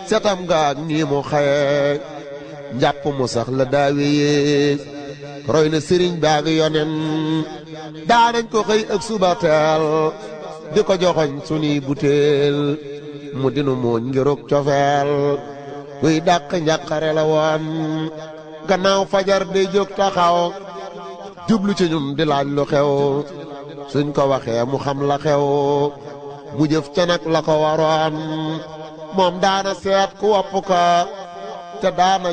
setam gaag nii mu xaye njàpp mu sax la daawe yées roy na sëriñ baag yonen daanañ ko xëy ak suba teel di ko joxoñ sunuy butéel mu dinu mooñ ngirug cofeel guy dàq njàqare la woon gannaaw fajar day jóg taxaw jublu ci ñun di laaj lu xew suñ ko waxee mu xam la xew mu jëf ca nag la ko waroon moom daana seet ku wopp ko te daana